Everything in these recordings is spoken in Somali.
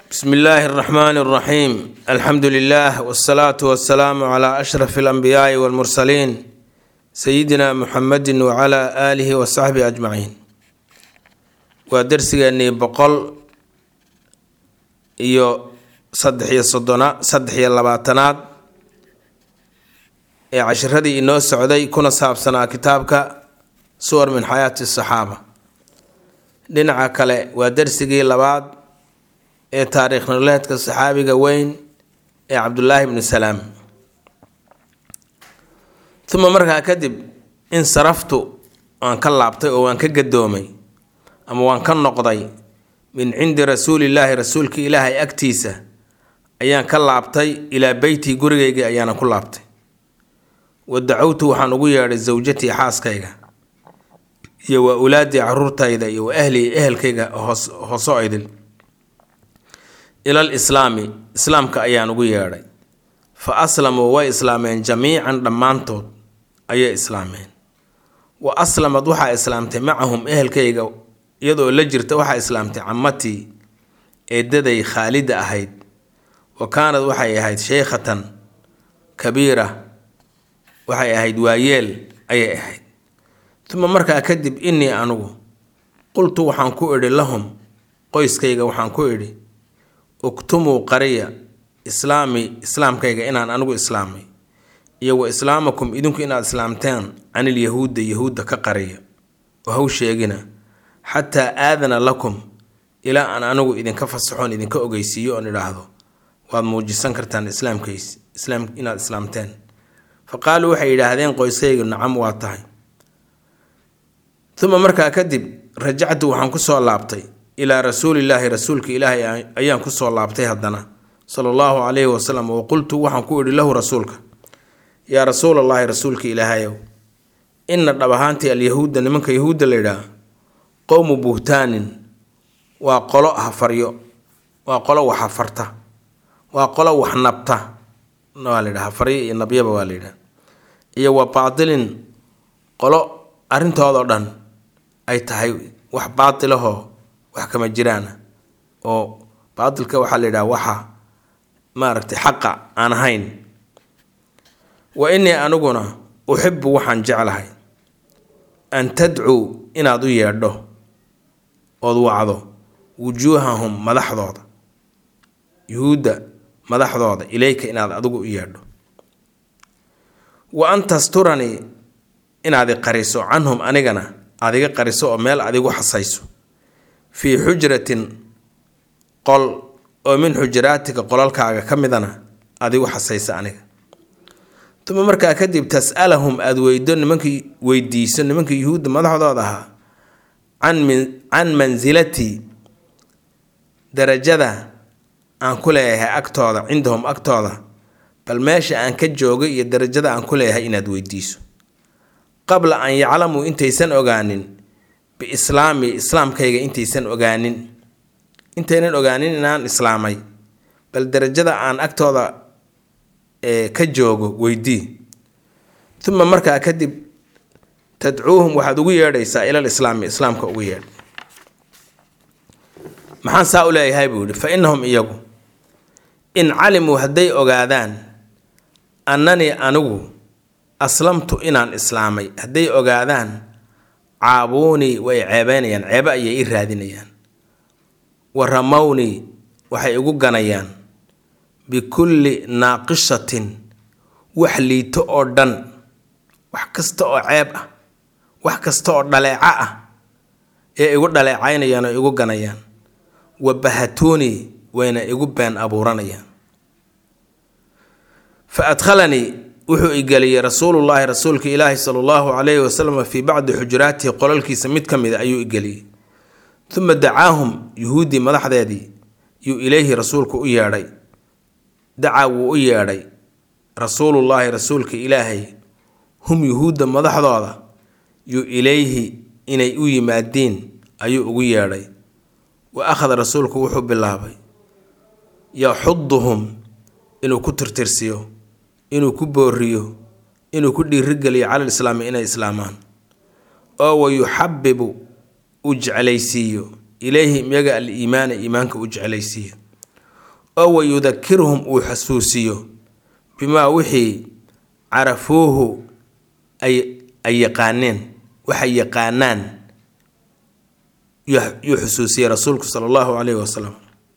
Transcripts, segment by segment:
bsmi illaahi اraxmaan اraxiim alxamdu lilah wsalaatu wasalaamu cla ashraf اlanbiyaai wاlmursaliin sayidina muxamedi wcla aalihi wasaxbihi ajmaciin waa dersigeenii boqol iyo saddex iyo soddona saddex iyo labaatanaad ee cashiradii inoo socday kuna saabsanaa kitaabka suwar min xayaati saxaaba dhinaca kale waa dersigii labaad ee taariikh nololeedka saxaabiga weyn ee cabdulaahi bnu salaam uma markaa kadib in saraftu waan ka laabtay oo waan ka gadoomay ama waan ka noqday min cindi rasuulillaahi rasuulka ilaahay agtiisa ayaan ka laabtay ilaa beytii gurigayga ayaana ku laabtay wa dacowtu waxaan ugu yeedhay sawjatii xaaskayga iyo waa ulaadii caruurtayda iyo wa ahlii ehelkayga hoos hooso idil ilal islaami islaamka ayaan ugu yeedhay fa aslamuu way islaameen jamiican dhammaantood ayay islaameen wa aslamad waxaa islaamtay macahum ehelkayga iyadoo la jirta waxaa islaamtay camatii eedaday khaalida ahayd wa kaanad waxay ahayd sheykhatan kabiira waxay ahayd waayeel ayay ahayd uma markaa kadib innii anugu qultu waxaan ku idhi lahum qoyskayga waxaan ku idhi uktumuu qariya islaami islaamkayga inaan anigu islaamay iyo wa islaamakum idinku inaad islaamteen canil yahuudda yahuudda ka qariya oo haw sheegina xataa aadana lakum ilaa aan anigu idinka fasaxoon idinka ogeysiiyo oon idhaahdo waad muujisan kartaan islaamkays islaam inaad islaamteen fa qaaluu waxay yidhaahdeen qoyskayga nacam waa tahay uma markaa kadib rajactu waxaan kusoo laabtay ilaa rasuulillaahi rasuulka ilaahay ayaan kusoo laabtay haddana sala allahu calayhi wasalam wa qultu waxaan ku idhi lahu rasuulka yaa rasuulallaahi rasuulka ilaahayow inna dhab ahaantii alyahuudda nimanka yahuudda la yidhaah qowmu buhtaanin waa qolo hafaryo waa qolo wax hafarta waa qolo wax nabta waa la yidhaha hafaryo iyo nabyaba waa la yidhaha iyo wa baatilin qolo arrintoodao dhan ay tahay wax baatilahoo wax kama jiraana oo baatilka waxaa la yidhaha waxa maaragtay xaqa aan ahayn wa innii aniguna uxibu waxaan jeclahay an tadcuu inaad u yeedho ood wacdo wujuuhahum madaxdooda yuhuudda madaxdooda ilayka inaad adigu u yeedho wa an tasturanii inaad i qariso canhum anigana aad iga qariso oo meel adigu xasayso fii xujratin qol oo min xujuraatika qolalkaaga ka midana adigu xasaysa aniga uma markaa kadib tas'alahum aada weydo nimankii weydiiso nimankii yuhuudda madaxdooda ahaa can mansilatii darajada aan ku leeyahay agtooda cindahum agtooda bal meesha aan ka joogay iyo darajada aan ku leeyahay inaad weydiiso qabla an yaclamuu intaysan ogaanin biislaami islaamkayga intaysan ogaanin intaynan ogaanin inaan islaamay bal darajada aan agtooda ka joogo weydii uma markaa kadib tadcuuhum waxaad ugu yeedhaysaa ilal islaami islaamka ugu yeedh maxaan saa u leeyahay buu yihi fa innahum iyagu in calimuu hadday ogaadaan annanii anigu aslamtu inaan islaamay hadday ogaadaan caabuunii way ceebeynayaan ceebe ayay i raadinayaan wa ramownii waxay igu ganayaan bikulli naaqishatin wax liito oo dhan wax kasta oo ceeb ah wax kasta oo dhaleeco ah ee igu dhaleecaynayaan oo igu ganayaan wa bahatuunii wayna igu been abuuranayaan fa adkhalanii wuxuu igeliyey rasuulullaahi rasuulka ilaahi sala allahu calayhi wasalam fii bacdi xujuraatihi qolalkiisa mid ka mida ayuu igeliyey uma dacaahum yuhuuddii madaxdeedii yuu ilayhi rasuulku u yeedhay dacaa wuu u yeedhay rasuulullaahi rasuulka ilaahay hum yuhuudda madaxdooda yuu ilayhi inay u yimaadiin ayuu ugu yeedhay wa akhada rasuulku wuxuu bilaabay yaxuduhum inuu ku tirtirsiyo inuu ku booriyo inuu ku dhiirigeliyo calal islaami inay islaamaan oo wa yuxabibu u jeclaysiiyo ilayhim iyaga al iimaana iimaanka u jeclaysiiyo oo wayudakiruhum uu xasuusiyo bimaa wixii carafuuhu ay ay yaqaaneen waxay yaqaanaan yuu xusuusiyey rasuulku sala allahu calayhi wasalam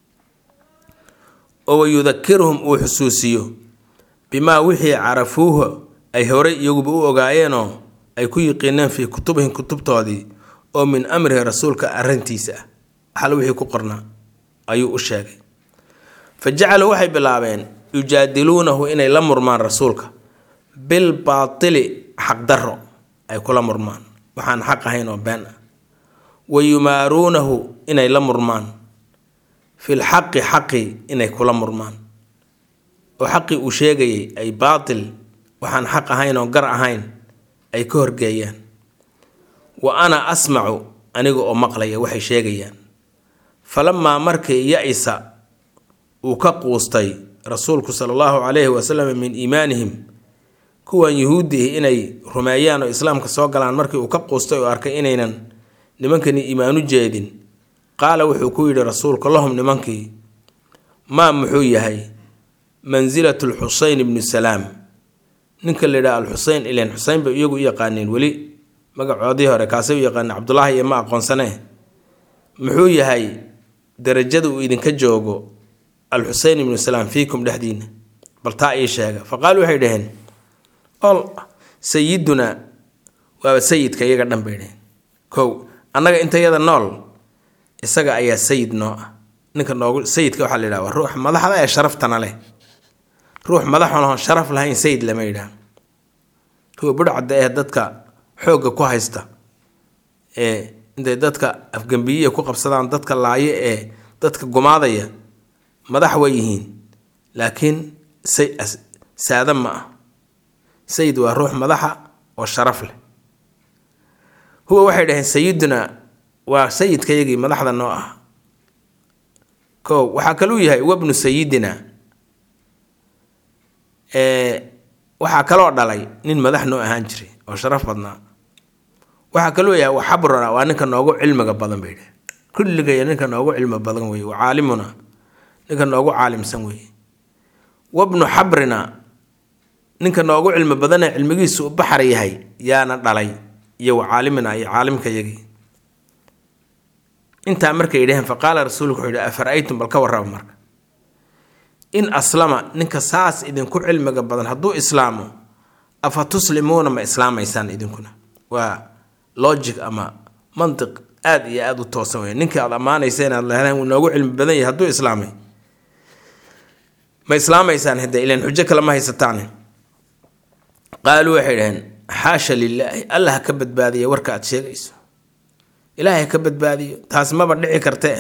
oo wayudakiruhum uu xusuusiyo bimaa wixii carafuuhu ay horey iyaguba u ogaayeenoo ay ku yiqiineen fii kutubihim kutubtoodii oo min amrihi rasuulka arrintiisa ah xal wixii ku qornaa ayuu u sheegay fa jacaluu waxay bilaabeen yujaadiluunahu inay la murmaan rasuulka bil baatili xaqdarro ay kula murmaan waxaan xaq ahayn oo been ah wa yumaaruunahu inay la murmaan fil xaqi xaqi inay kula murmaan oo xaqii uu sheegayay ay baatil waxaan xaq ahayn oo gar ahayn ay ka horgeeyaan wa ana asmacu aniga oo maqlaya waxay sheegayaan falamaa markii ya-isa uu ka quustay rasuulku sala allahu calayhi wasalam min iimaanihim kuwan yuhuudihi inay rumeeyaan oo islaamka soo galaan markii uu ka quustay oo arkay inaynan nimankani iimaanu jeedin qaala wuxuu ku yidhi rasuulku lahum nimankii maa muxuu yahay mansilatu lxuseyn ibnu salaam ninka la yidhaha alxuseyn ilen xuseyn bay iyagu u yaqaaneen weli magacoodii hore kaasay u yaqaaneen cabdulaahi iyo ma aqoonsanee muxuu yahay darajada uu idinka joogo alxuseyn ibnu salaam fiikum dhexdiina bal taa ii sheega fa qaalu waxay dhaheen ol sayidunaa waaba sayidka iyaga dhan bay dhaheen kow annaga intayada nool isaga ayaa sayid noo ah ninka noogu sayidka waxaa la yidhaha waa ruux madaxda ee sharaftana leh ruux madaxoon sharaf lahayn sayid lama yidhaah kuwa budhcadda ee dadka xoogga ku haysta ee intay dadka afgambiyiya ku qabsadaan dadka laayo ee dadka gumaadaya madax way yihiin laakiin saada ma ah sayid waa ruux madaxa oo sharaf leh huwa waxay dhaheen sayiduna waa sayidkayagii madaxda noo ah ko waxaa kaluu yahay wabnu sayidina waxaa kaloo dhalay nin madax noo ahaan jiray oo sharaf badnaa waxaa kaloo yahay waxabruna waa ninka noogu cilmiga badan bay dheh kulligay ninka noogu cilmi badan weye wa caalimuna ninka noogu caalimsan weye wabnu xabrina ninka noogu cilmi badanee cilmigiisu u baxar yahay yaana dhalay iyo wa caalimina iyo caalimkayagii intaa markay yidhaheen fa qaala rasuulku wuxuu yidhi afara-aytum bal ka warraba marka in aslama ninka saas idinku cilmiga badan hadduu islaamo afa tuslimuuna ma islaamaysaan idinkuna waa logic ama mantiq aada iyo aada u toosan wey ninkii aada ammaanaysa inaad lehdeen wuu noogu cilmi badan yahay hadduu islaamay ma islaamaysaan hade ilan xujo kale ma haysataane qaaluu waxay dhaheen xaasha lilaahi allah ha ka badbaadiya warka aad sheegayso ilaahay ka badbaadiyo taas maba dhici kartee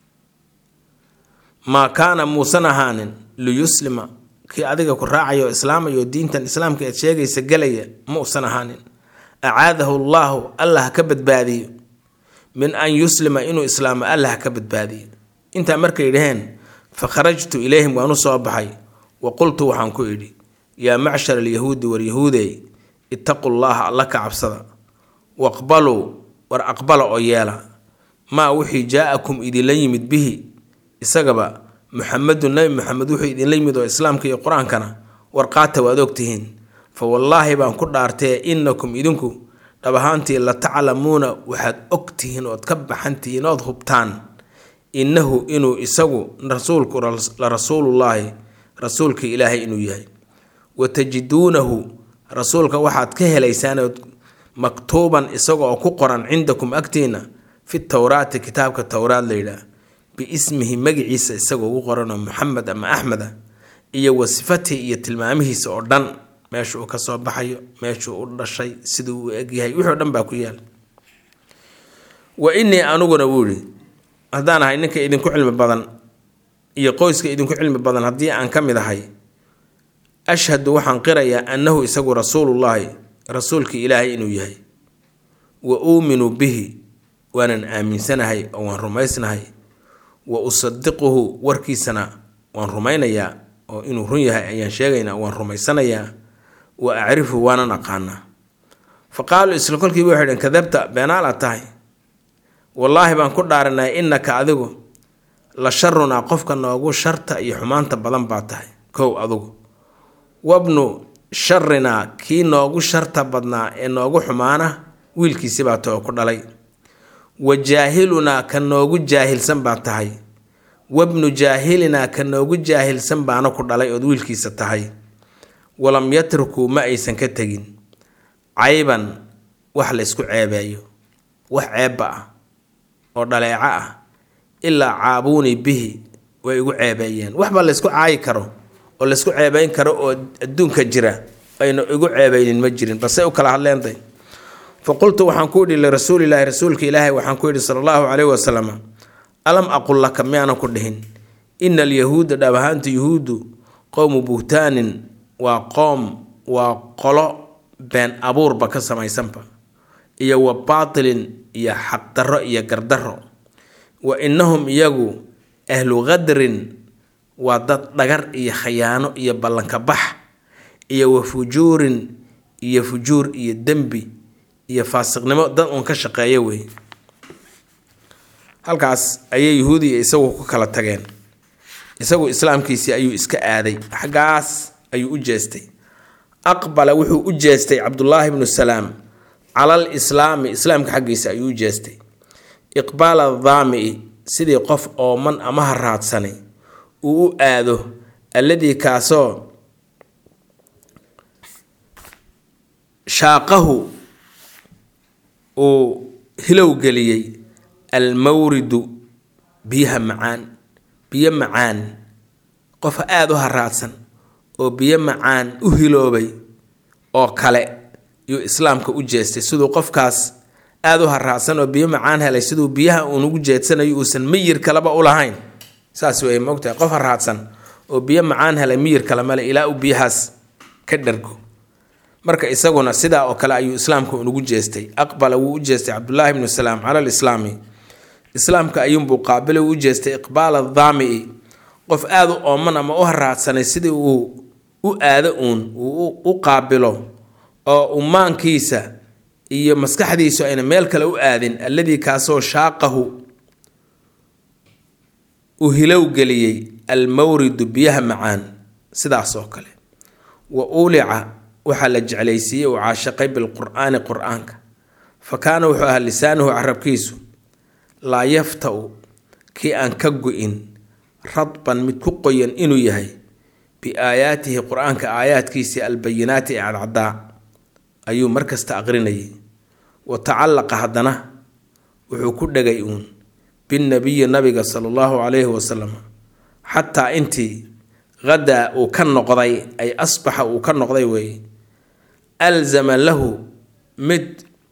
maa kaana muusan ahaanin liyuslima kii adiga ku raacayo islaamayo diintan islaamka aad sheegaysa gelaya ma usan ahaanin acaadahu llaahu allah ha ka badbaadiyo min an yuslima inuu islaamo allah ha ka badbaadiyo intaa markay dhaheen fa kharajtu ilayhim waan u soo baxay wa qultu waxaan ku idhi yaa macshar alyahuudi war yahuudey ittaqu llaha alla ka cabsada waqbaluu war aqbala oo yeela maa wixii jaa-akum idinla yimid bihi isagaba muxamedun nabi maxamed wuxuu idinla yimid oo islaamka iyo qur-aankana warqaata waad ogtihiin fa wallaahi baan ku dhaartee innakum idinku dhab ahaantii la taclamuuna waxaad ogtihiin ood ka baxantihiin ood hubtaan innahu inuu isagu rasuulku la rasuulullaahi rasuulka ilaahay inuu yahay wa tajiduunahu rasuulka waxaad ka helaysaan maktuuban isaga oo ku qoran cindakum agtiina fi towraati kitaabka towraad layidhaah biismihi magiciisa isagoo ugu qoranoo maxamed ama axmeda iyo wa sifatihi iyo tilmaamihiisa oo dhan meesha uu kasoo baxayo meeshuu u dhashay siduu u egyahay wixii o dhan baa ku yaal wa innii aniguna wuu ihi haddaan ahay ninka idinku cilmi badan iyo qoyska idinku cilmi badan haddii aan ka mid ahay ashhadu waxaan qirayaa annahu isagu rasuulullaahi rasuulkii ilaahay inuu yahay wa uuminu bihi waanan aaminsanahay oo waan rumaysnahay wa usadiquhu warkiisana waan rumaynayaa oo inuu run yahay ayaan sheegaynaa waan rumaysanayaa wa acrifu waanan aqaanaa fa qaaluu isla kolkiiba waxay dheen kadabta beenaal aad tahay wallaahi baan ku dhaaranay innaka adigu la sharunaa qofka noogu sharta iyo xumaanta badan baa tahay kow adugu wabnu sharinaa kii noogu sharta badnaa ee noogu xumaana wiilkiisi baa tahay oo ku dhalay wa jaahilunaa ka noogu jaahilsan baa tahay wabnu jaahilinaa ka noogu jaahilsan baana ku dhalay ood wiilkiisa tahay walam yatrukuu ma aysan ka tegin cayban wax la ysku ceebeeyo wax ceebba ah oo dhaleeco ah ilaa caabuunii bihi way igu ceebeeyeen waxba laysku caayi karo oo laysku ceebeyn karo oo adduunka jira ayna igu ceebeynin ma jirin balse u kala hadleentay fa qultu waxaan ku idhi lirasuulilaahi rasuulka ilaahay waxaan ku idhi sala allahu caleyhi wasalam alam aqul laka miyaanan ku dhihin ina alyahuuda dhab ahaanta yuhuuddu qowmu buhtaanin waa qoom waa qolo been abuurba ka samaysanba iyo wa baatilin iyo xaqdarro iyo gardarro wa innahum iyagu ahlu qadrin waa dad dhagar iyo khayaano iyo ballanka bax iyo wa fujuurin iyo fujuur iyo dembi iyo faasiqnimo dad uun ka shaqeeya wey halkaas ayay yuhuudiya isagu ku kala tageen isagu islaamkiisii ayuu iska aaday xaggaas ayuu u jeestay aqbala wuxuu u jeestay cabdullaahi bnu salaam calal islaami islaamka xaggiisa ayuu u jeestay iqbaala daami'i sidii qof ooman ama haraadsanay uu u aado alladii kaasoo shaaqahu uu hilow geliyey almawridu biyaha macaan biyo macaan qof aada u haraadsan oo biyo macaan u hiloobay oo kale yuu islaamka u jeestay siduu qofkaas aada u haraadsan oo biyo macaan helay siduu biyaha uun ugu jeedsanayo uusan miyir kaleba u lahayn saas wey mogtahay qof haraadsan oo biyo macaan helay miyir kale male ilaa uu biyahaas ka dhargo marka isaguna sidaa oo kale ayuu islaamka unugu jeestay aqbala wuu u jeestay cabdullaahi bnu salaam cala lislaami islaamka ayuunbuu qaabila u jeestay iqbaala daami'i qof aada u ooman ama u haraadsanay sidii uu u aado uun uu u qaabilo oo umaankiisa iyo maskaxdiisu ayna meel kale u aadin alladii kaasoo shaaqahu uu hilow geliyey almawridu biyaha macaan sidaas oo kale wa ulica waxaa la jeclaysiiyey uu caashaqay bilqur'aani qur-aanka fa kaana wuxuu ahaa lisaanuhu carabkiisu laa yafta-u kii aan ka go-in radban mid ku qoyan inuu yahay biaayaatihi qur-aanka aayaadkiisii albayinaati ee cadcadaa ayuu markasta aqrinayay wa tacallaqa haddana wuxuu ku dhegay uun binnabiyi nabiga sala allahu calayhi wasalam xataa intii hadaa uu ka noqday ay asbaxa uu ka noqday weeye alzama lahu mid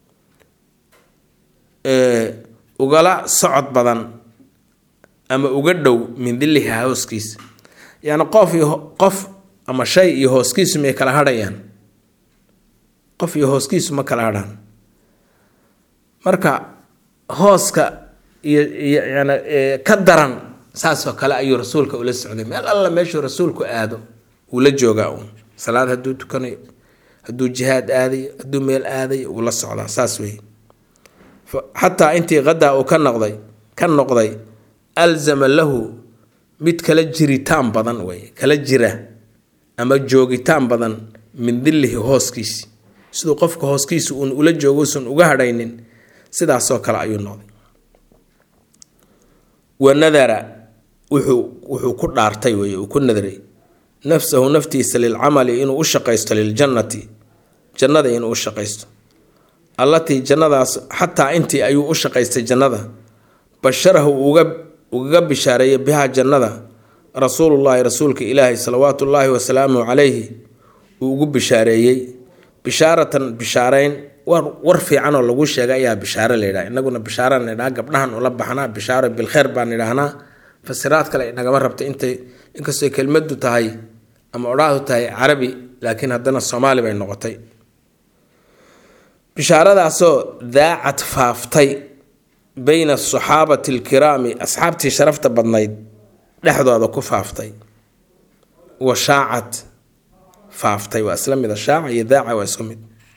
ugala socod badan ama uga dhow min dilliha hooskiisa yacni qof iyo qof ama shay iyo hooskiisu may kala hadhayaan qof iyo hooskiisu ma kala hadhaan marka hooska iyo iyo yani ka daran saasoo kale ayuu rasuulka ula socday meel alla meeshuu rasuulku aado wuu la joogaa uun salaad hadduu tukanayo hadduu jihaad aadayo hadduu meel aadayo wuu la socdaa saas wey xataa intii qadaa uu ka noqday ka noqday alzama lahu mid kala jiritaan badan wey kala jira ama joogitaan badan min dillihi hooskiisi siduu qofka hooskiisa uun ula jooguusan uga hadhaynin sidaasoo kale ayuu noqday wa nadara wuxuu wuxuu ku dhaartay wey uu ku nadray nafsahu naftiisa lilcamali inuu u shaqaysto liljannati jannada inuu u shaqaysto allatii jannadaas xataa intii ayuu u shaqaystay jannada basharahu uga ugaga bishaareeyay bihaa jannada rasuulullaahi rasuulka ilaahi salawaatu ullaahi wasalaamuhu calayhi uu ugu bishaareeyey bishaaratan bishaareyn war war fiican oo lagu sheegay ayaa bishaare layidhaha inaguna bishaaraan idhaha gabdhahan ula baxnaa bishaaro bilkheer baan idhaahnaa fasiraad kale inagama rabta intay inkastoo kelmadu tahay ama odhaahdu tahay carabi laakiin haddana soomaali bay noqotay bishaaradaasoo daacad faaftay bayna asaxaabati alkiraami asxaabtii sharafta badnayd dhexdooda ku faaftay wa shaacad faaftay waa isla mida shaaca iyo daaca waa isku mid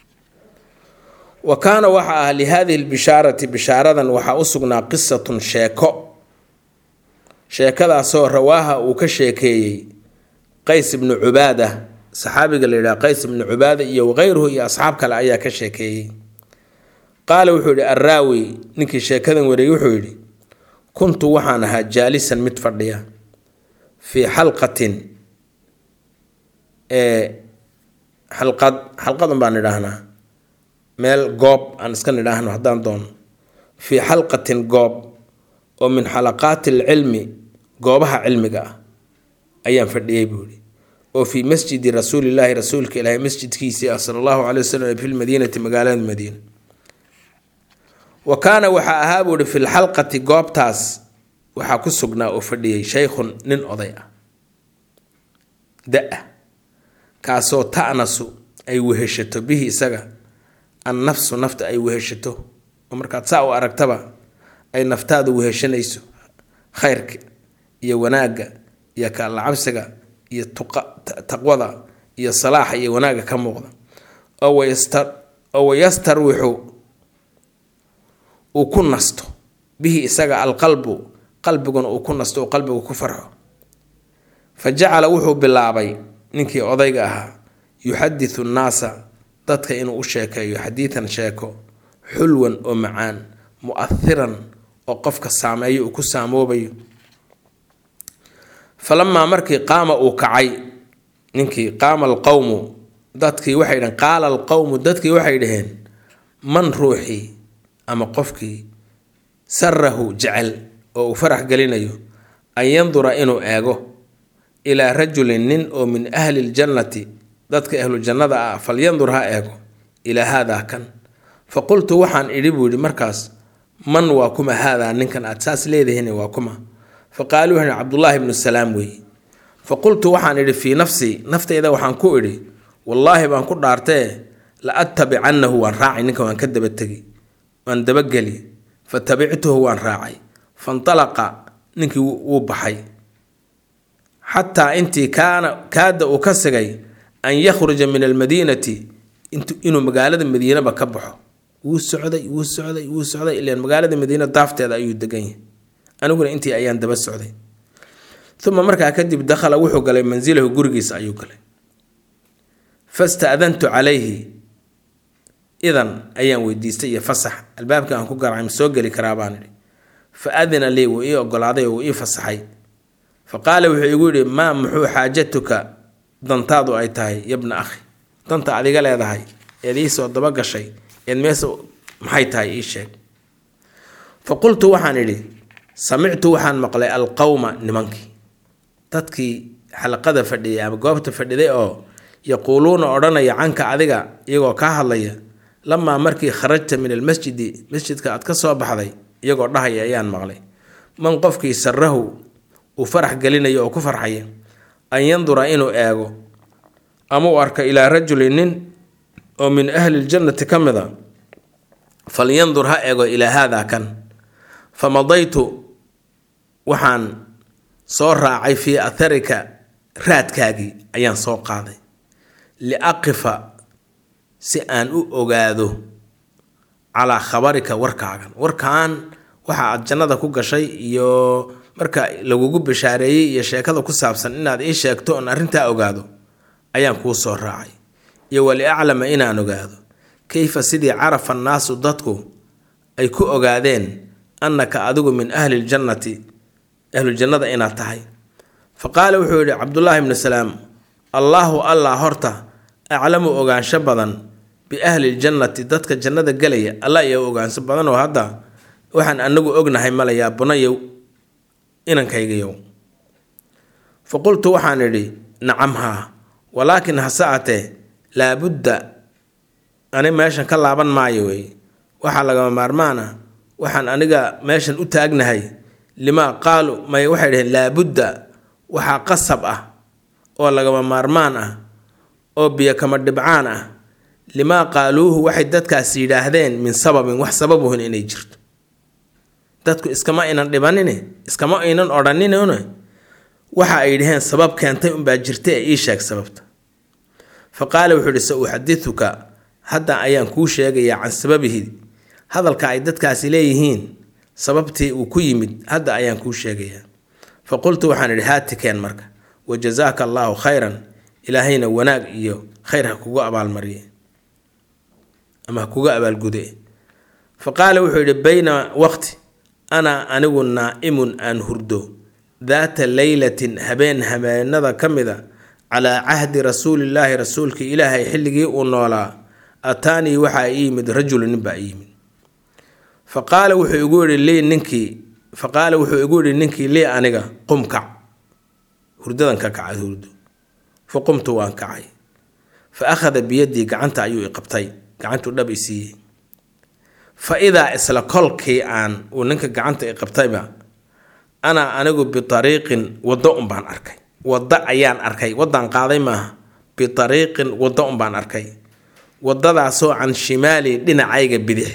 wa kaana waxa ah lihaadihi lbishaarati bishaaradan waxaa u sugnaa qisatun sheeko sheekadaasoo rawaaha uu ka sheekeeyey qays ibnu cubaada saxaabiga la yidhaha qays ibnu cubaada iyo wakayruhu iyo asxaab kale ayaa ka sheekeeyey qaala wuxuu yidhi arraawi ninkii sheekadan wareeyey wuxuu yidhi kuntu waxaan ahaa jaalisan mid fadhiya fii xalqatin ee xalqad xalqadan baan idhaahnaa meel goob aan iska nidhaahno haddaan doono fii xalqatin goob oo min xalaqaati alcilmi goobaha cilmiga ah ayaan fadhiyey buu yihi oo fii masjidi rasuulilaahi rasuulka ilaahay masjidkiisii ah sala allahu calay wasalam fi lmadiinati magaalada madiina wa kaana waxaa ahaa buu ihi fi lxalqati goobtaas waxaa ku sugnaa oo fadhiyey shaykhun nin oday ah da-a kaasoo ta'nasu ay weheshato bihi isaga an nafsu nafta ay weheshato oo markaad saa u aragtaba ay naftaadu weheshanayso khayrka iyo wanaagga iyo kaalla cabsiga iyo taqwada iyo salaaxa iyo wanaagga ka muuqda oo wayastarwixu uu ku nasto bihi isaga alqalbu qalbiguna uu ku nasto uu qalbigu ku farxo fa jacala wuxuu bilaabay ninkii odayga ahaa yuxadisu nnaasa dadka inuu u sheekeeyo xadiidan sheeko xulwan oo macaan mu'ahiran oo qofka saameeyo uu ku saamoobayo falamaa markii qaama uu kacay ninkii qaama alqowmu dadkii waxay dhaheen qaala alqowmu dadkii waxay dhaheen man ruuxii ama qofkii sarahu jecel oo uu farax gelinayo an yandura inuu eego ilaa rajulin nin oo min ahli ljannati dadka ahlu jannada ah falyandur ha eego ilaa haadaa kan fa qultu waxaan idhi buu yihi markaas man waa kuma haadaa ninkan aad saas leedihin waa kuma fa qaaluu waxay cabdullaahi ibnu salaam weeye fa qultu waxaan idhi fii nafsii naftayda waxaan ku idhi wallaahi baan ku dhaartee la attabicannahu waan raacay ninka waan ka dabategi waan dabageli fa tabictuhu waan raacay fantalaqa ninkii wuu baxay xataa intii kaana kaada uu ka sigay an yakhruja min almadiinati inuu magaalada madiinaba ka baxo wuu socday wuu socday wuu socday ilan magaalada madiina daafteeda ayuu degan yahay aniguna intii ayaan daba socday uma markaa kadib dakhala wuxuu galay mansilahu gurigiisa ayuu galay fastaadantu calayhi idan ayaan weydiistay iyo fasax albaabka aan ku garacay ma soo geli karaa baan idhi fa adina lii wuu ii ogolaaday oo wuu ii fasaxay fa qaala wuxuu igu yidhi maa muxuu xaajatuka dantaadu ay tahay yabna akhi danta adiga leedahay eed iisoo daba gashay eed meesa maxay tahay ii sheeg fa qultu waxaan idhi samictu waxaan maqlay alqowma nimankii dadkii xalaqada fadhiyay ama goobta fadhiday oo yaquuluuna odhanaya canka adiga iyagoo kaa hadlaya lamaa markii kharajta min almasjidi masjidka aad ka soo baxday iyagoo dhahaya ayaan maqlay man qofkii sarahu uu farax gelinayo oo ku farxaya an yandura inuu eego ama uu arko ilaa rajulin nin oo min ahli ljannati ka mid a falyandur ha eego ilaa haadaa kan fa madaytu waxaan soo raacay fii atharika raadkaagii ayaan soo qaaday liaqifa si aan u ogaado calaa khabarika warkaagan warkaan waxa aad jannada ku gashay iyo marka lagugu bashaareeyey iyo sheekada ku saabsan inaad ii sheegto oon arrintaa ogaado ayaan kuu soo raacay iyo waliaclama inaan ogaado kayfa sidii carafa annaasu dadku ay ku ogaadeen annaka adigu min ahli ljannati ahluljannada inaad tahay fa qaala wuxuu yidhi cabdullaahi ibnu salaam allaahu allah horta aclamu ogaansho badan biahli ljannati dadka jannada gelaya alla iyo ogaansho badan oo hadda waxaan anagu ognahay malayaa bunayow inankaygayow fa qultu waxaan idhi nacam haa walaakin hase atee laabudda ani meeshan ka laaban maayo wey waxaa lagama maarmaan ah waxaan aniga meeshan u taagnahay limaa qaalu may waxay dhaheen laabudda waxaa qasab ah oo lagama maarmaan ah oo biyo kama dhibcaan ah limaa qaaluuhu waxay dadkaas yidhaahdeen min sababin wax sababuhun inay jirto dadku iskama aynan dhibanine iskama aynan odhaninne waxa ay dhaheen sabab keentay unbaa jirta ee ii sheeg sababta fa qaala wuxuu ihi sa uxadituka hadda ayaan kuu sheegayaa can sababihi hadalka ay dadkaasi leeyihiin sababtii uu ku yimid hadda ayaan kuu sheegayaa fa qultu waxaan idhi haatikeen marka wa jazaaka allaahu khayran ilaahayna wanaag iyo khayr ha kugu abaalmariye ama ha kuga abaalgude fa qaala wuxuu yidhi bayna waqti ana anigu naa'imun aan hurdo daata leylatin habeen habeenada ka mida calaa cahdi rasuulillaahi rasuulka ilaahay xilligii uu noolaa ataanii waxaa ii yimid rajulu nin baa ii yimid fa qaala wuxuu igu yidhi lii ninkii fa qaala wuxuu igu yidhi ninkii lii aniga qum kac hurdadan ka kacay hurdo fa qumtu waan kacay fa akhada biyadii gacanta ayuu i qabtay gacantuu dhab i siiyey fa idaa isla kolkii aan uu ninka gacanta i qabtayba anaa anigu biariiqin waddo unbaan arkay waddo ayaan arkay waddaan qaaday maaha biariiqin waddo unbaan arkay waddadaasoo can shimaali dhinacayga bidix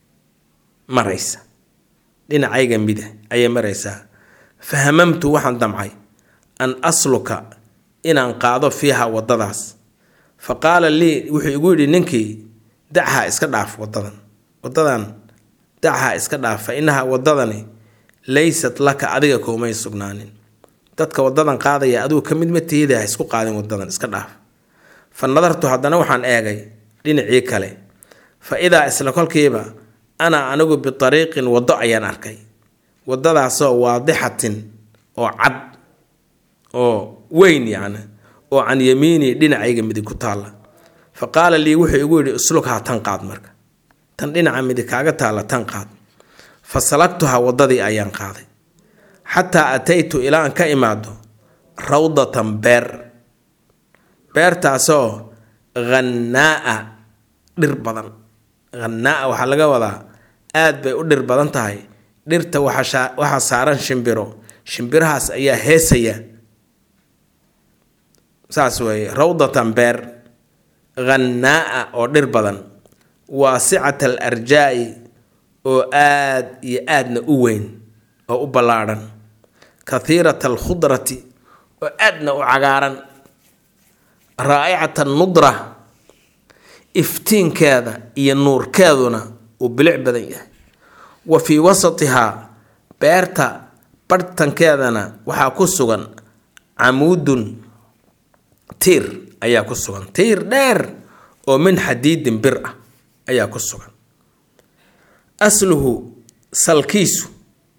maraysa dhinacayga bidix ayay maraysaa fa hamamtu waxaan damcay an asluka inaan qaado fiiha waddadaas fa qaala lii wuxuu igu yidhi ninkii dachaa iska dhaaf waddadan waddadan dachaa iska dhaaf fa innaha waddadani laysat laka adiga koomay sugnaanin dadka wadadan qaadaya adigu ka mid ma tihida ha isku qaadin wadadan iska dhaaf fa nadartu haddana waxaan eegay dhinacii kale fa idaa isla kolkiiba ana anigu biariiqin waddo ayaan arkay waddadaasoo waadixatin oo cad oo weyn yacni oo can yamiini dhinacayga midig ku taalla fa qaala lii wuxuu igu yidhi uslughaa tan qaad marka tan dhinaca midig kaaga taalla tan qaad fa salagtuhaa waddadii ayaan qaaday xataa ataytu ilaa aan ka imaado rawdatan beer beertaasoo hannaa'a dhir badan hannaa'a waxaa laga wadaa aad bay u dhir badan tahay dhirta waxaa saaran shimbiro shimbirahaas ayaa heesaya saas weeye rawdatan beer hannaa'a oo dhir badan waasicat al arjaa'i oo aad iyo aadna u weyn oo u ballaadhan kathiirat alkhudrati oo aadna u cagaaran raa'icat annudra iftiinkeeda iyo nuurkeeduna uu bilic badan yahay wa fii wasatihaa beerta barhtankeedana waxaa ku sugan camuudun tiir ayaa ku sugan tiir dheer oo min xadiidin bir ah ayaa ku sugan asluhu salkiisu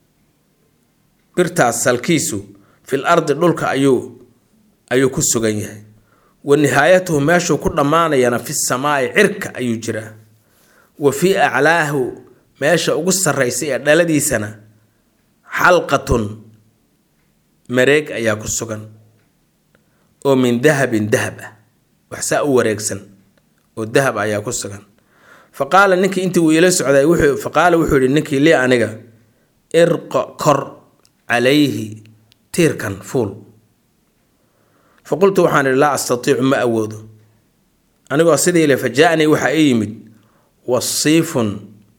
birtaas salkiisu fil ardi dhulka ayuu ayuu ku sugan yahay wa nihaayatuhu meeshuu ku dhammaanayana fi samaa'i cirka ayuu jiraa wa fii aclaahu meesha ugu sarraysa ee dhaladiisana xalqatun mareeg ayaa ku sugan oo min dahabin dahab ah waxsaa u wareegsan oo dahab ayaa ku sugan fa qaala ninkii intii uu ila socday wuxuu fa qaala wuxuu yihi ninkii lii aniga irqa kor calayhi tiirkan fuul fa qultu waxaan idhi laa astatiicu ma awoodo anigoo sidii le fa jaa-nii waxaa ii yimid wasiifun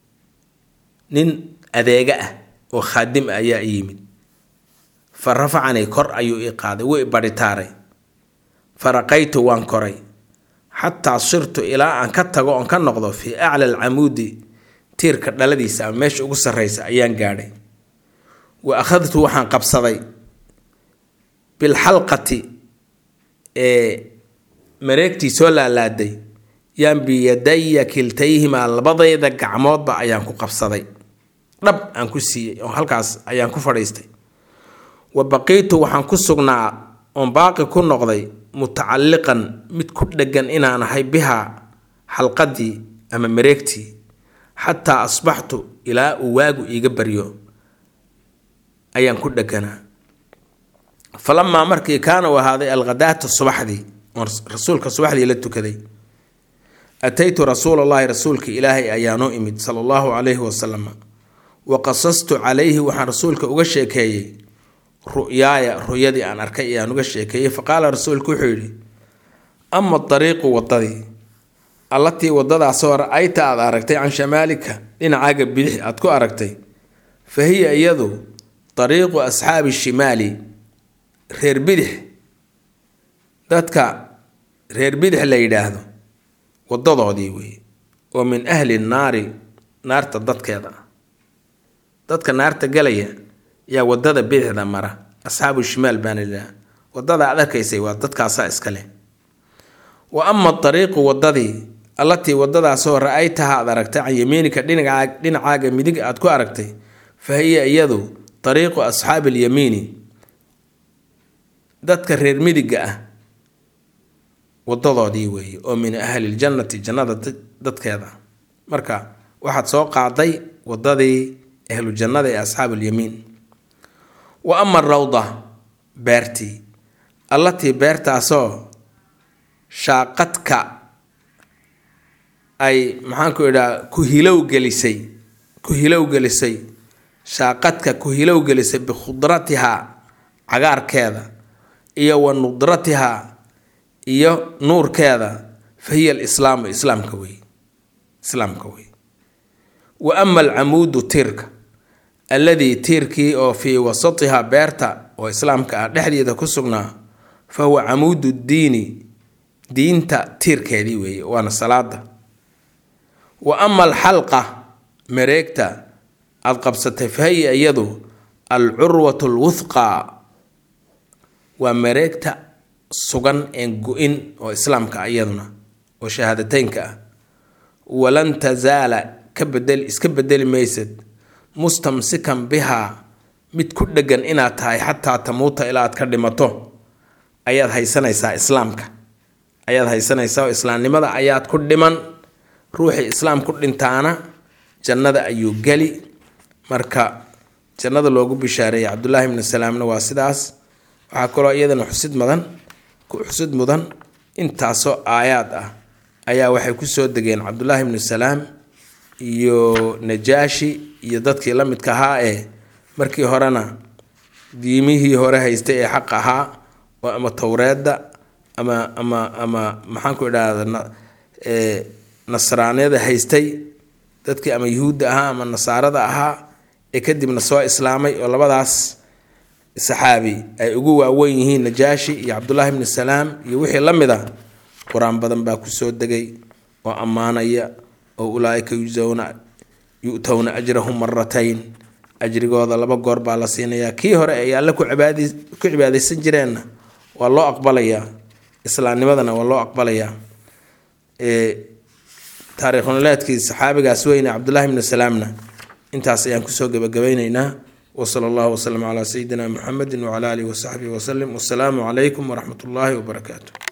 nin adeega ah oo khaadim ah ayaa ii yimid fa rafacanii kor ayuu ii qaaday wuu i badhitaaray faraqaytu waan koray xataa sirtu ilaa aan ka tago oon ka noqdo fii acla alcamuudi tiirka dhaladiisa ama meesha ugu sarraysa ayaan gaadhay wa akhadtu waxaan qabsaday bilxalqati ee mareegtii soo laalaaday yaan biyadaya kiltayhimaa labadayda gacmoodba ayaan ku qabsaday dhab aan ku siiyey oo halkaas ayaan ku fadhiistay wa baqiitu waxaan ku sugnaa oon baaqi ku noqday mutacalliqan mid ku dheggan inaan ahay bihaa xalqadii ama mareegtii xataa asbaxtu ilaa uu waagu iiga baryo ayaan ku dheganaa falamaa markii kaana u ahaaday alkhadaata subaxdii oon rasuulka subaxdii la tukaday ataytu rasuula allahi rasuulka ilaahay ayaanoo imid sala allahu calayhi wasalam wa qasastu calayhi waxaan rasuulka uga sheekeeyey ru'yaaya ru'yadii aan arkay ayaan uga sheekeeyey faqaala rasuulku wuxuu yidhi ama dariiqu waddadii allatii waddadaasoo ra-ayta aad aragtay can shamaalika dhinacaaga bidix aad ku aragtay fa hiya iyadu dariiqu asxaabi shimaali reer bidix dadka reer bidix la yidhaahdo waddadoodii weeye oo min ahli naari naarta dadkeeda ah dadka naarta galaya yaa waddada bidixda mara asxaabu shimaal baana layidhaha wadada aad arkaysay waa dadkaasaa iskale wa ama dariiqu wadadii allatii wadadaasoo ra-aytaha aad aragtay can yamiinika dhinacaaga midig aad ku aragtay fa hiya iyadu dariiqu asxaabi alyamiini dadka reer midiga ah wadadoodii weeye oo min ahli ljannati jannada dadkeeda marka waxaad soo qaaday wadadii ahlu jannada ee asxaabu alyamiin wa ama rawda beertii allatii beertaasoo shaaqadka ay maxaanku idhaha ku hilow gelisay ku hilow gelisay shaaqadka ku hilow gelisay bikhudratihaa cagaarkeeda iyo wa nudratihaa iyo nuurkeeda fa hiya alislaamu islaamka wey islaamka wey wa ama alcamuudu tiirka alladii tiirkii oo fii wasatihaa beerta oo islaamka ah dhexdeeda ku sugnaa fa huwa camuudu diini diinta tiirkeedii weeye waana salaada wa ama alxalqa mareegta aada qabsatay fa hiya iyadu alcurwatu alwuthqa waa mareegta sugan een go-in oo islaamka ah iyaduna oo shahaadateynka ah walan tasaala ka bedel iska bedeli maysad mustamsikan bihaa mid ku dhegan inaad tahay xataa tamuuta ilaa aad ka dhimato ayaad haysanaysaa islaamka ayaad haysanaysaa oo islaamnimada ayaad ku dhiman ruuxii islaam ku dhintaana jannada ayuu geli marka jannada loogu bishaareeyay cabdullaahi ibnu salaamna waa sidaas waxaa kaloo iyadana xusid mudan xusid mudan intaasoo aayaad ah ayaa waxay kusoo degeen cabdullaahi ibnu salaam iyo najaashi iyo dadkii la midka ahaa ee markii horena diimihii hore haystay ee xaq ahaa oo ama towreedda ama ama ama maxaanku idhahda nasraaniyada haystay dadkii ama yuhuudda ahaa ama nasaarada ahaa ee kadibna soo islaamay oo labadaas saxaabi ay ugu waaweyn yihiin najaashi iyo cabdullaahi ibnu salaam iyo wixii la mid a qur-aan badan baa kusoo degay oo ammaanaya oo ulaaika yujsawna yu-towna ajrahum maratayn ajrigooda laba goor baa la siinayaa kii hore ay alle ku cibaadaysan jireenna waa loo aqbalayaa islaamnimadana waa loo aqbalayaa taarikhnoleedkii saxaabigaas weyne cabdullaahi ibnu salaamna intaas ayaan kusoo gebagabaynaynaa wsala allahu waslama calaa sayidina muxamedi wcala alihi wasaxbihi wasalim wasalaamu calaykum waraxmat ullaahi wabarakaatu